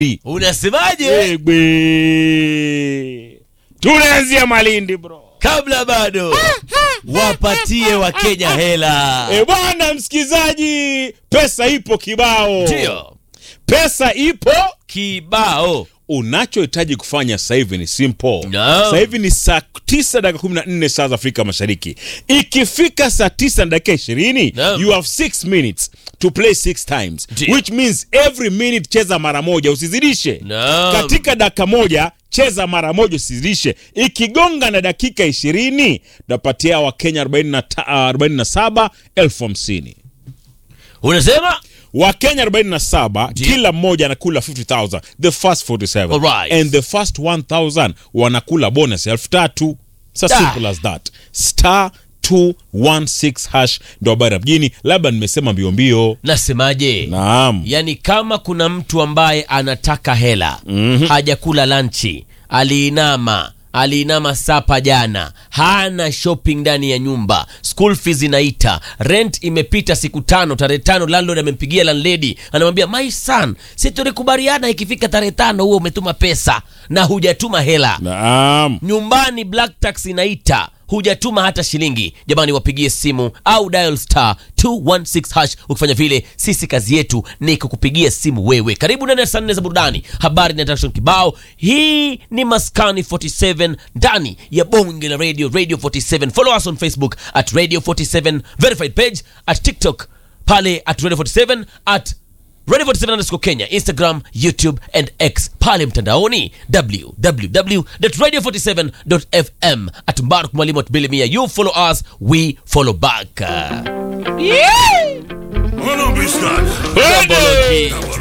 Unasemaje? Egbe. Tunaanzia Malindi bro. Kabla bado wapatie Wakenya hela. E bwana msikizaji, pesa ipo kibao. Ndio Pesa ipo. kibao. Unachohitaji kufanya sasa hivi ni simple. Naam. Sasa hivi ni saa 9 dakika 14 saa za Afrika Mashariki. Ikifika saa 9 na dakika 20, Naam. you have 6 minutes to play 6 times, Ndio. which means every minute cheza mara moja, usizidishe. Naam. Katika dakika moja cheza mara moja, usizidishe. Ikigonga na dakika 20, tunapatia Wakenya 47 elfu hamsini. Unasema Wakenya 47 Ndio. kila mmoja anakula 50000 the first 47 Alright. and the first 1000 wanakula bonus elfu tatu so Da. simple as that star 216 hash ndo habari ya mjini labda nimesema mbio mbio nasemaje? naam Yaani kama kuna mtu ambaye anataka hela hajakula lanchi, aliinama aliinama sapa jana, hana shopping ndani ya nyumba, school fees inaita, rent imepita siku tano, tarehe tano landlord amempigia landlady, anamwambia my son, si tulikubaliana ikifika tarehe tano huo umetuma pesa na hujatuma hela naam nyumbani black tax inaita hujatuma hata shilingi jamani wapigie simu au dial star 216 hash ukifanya vile sisi kazi yetu ni kukupigia simu wewe karibu ndani ya saa nne za burudani habari na interaction kibao hii ni maskani 47 ndani ya bonge la radio radio 47 follow us on facebook at radio 47 verified page at tiktok pale at radio 47 at Radio 47 underscore Kenya, Instagram, YouTube and X pale mtandaoni www.radio47.fm at Mbaruk Mwalimu at Bilimia. You follow us, we follow back. Hold on, Biscuit. Double key.